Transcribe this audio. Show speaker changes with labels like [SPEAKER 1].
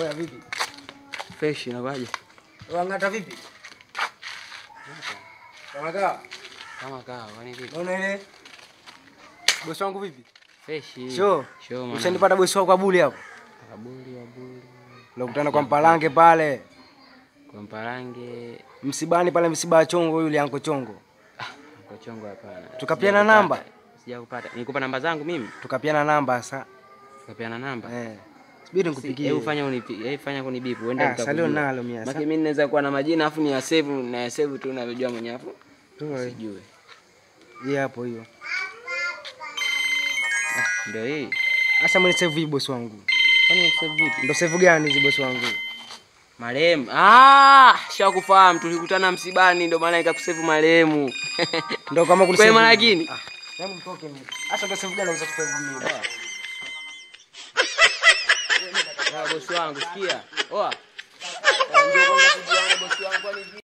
[SPEAKER 1] Oya vipi?
[SPEAKER 2] Fresh inakuwaje?
[SPEAKER 1] Wangata vipi? Kama kaa.
[SPEAKER 2] Kama kawa, kwani vipi?
[SPEAKER 1] Naona ile bosi wangu vipi?
[SPEAKER 2] Fresh.
[SPEAKER 1] Sho.
[SPEAKER 2] Sho man.
[SPEAKER 1] Ushanipata bosi wako Abuli hapo.
[SPEAKER 2] Kabuli wabuli.
[SPEAKER 1] Ulikutana kwa Mpalange pale.
[SPEAKER 2] Kwa Mparange.
[SPEAKER 1] Msibani pale msiba wa Chongo yule anko Chongo.
[SPEAKER 2] Kwa chongo hapana.
[SPEAKER 1] Tukapiana
[SPEAKER 2] Sijakupata.
[SPEAKER 1] namba?
[SPEAKER 2] Sijakupata. Nikupa namba zangu mimi?
[SPEAKER 1] Tukapiana namba sasa.
[SPEAKER 2] Tukapiana namba.
[SPEAKER 1] Eh. Subiri
[SPEAKER 2] Si-
[SPEAKER 1] nikupigie.
[SPEAKER 2] Hebu fanya unipi, hebu fanya kunibipu. Uende
[SPEAKER 1] Ah, salio nalo mia,
[SPEAKER 2] Maki
[SPEAKER 1] sa-
[SPEAKER 2] mimi naweza kuwa na majina afu ni ya save na ya save tu unavyojua mwenyewe afu.
[SPEAKER 1] Toa
[SPEAKER 2] Sijui.
[SPEAKER 1] hii hapo hiyo.
[SPEAKER 2] Ndio hii.
[SPEAKER 1] Sasa mimi save hii bosi wangu.
[SPEAKER 2] Kwani save vipi?
[SPEAKER 1] Ndio save gani hizi bosi wangu?
[SPEAKER 2] Marehemu. Ah, shakufahamu tulikutana msibani ndio maana ikakusave marehemu.
[SPEAKER 1] Ndio kama
[SPEAKER 2] Kwa
[SPEAKER 1] kunisave.
[SPEAKER 2] maana lakini.
[SPEAKER 1] Ah, hebu mtoke mimi. Sasa ndio save gani unaweza kusave mimi?
[SPEAKER 2] Ah, bosi wangu sikia. Oa. Ndio kwanza tujiane bosi wangu kwani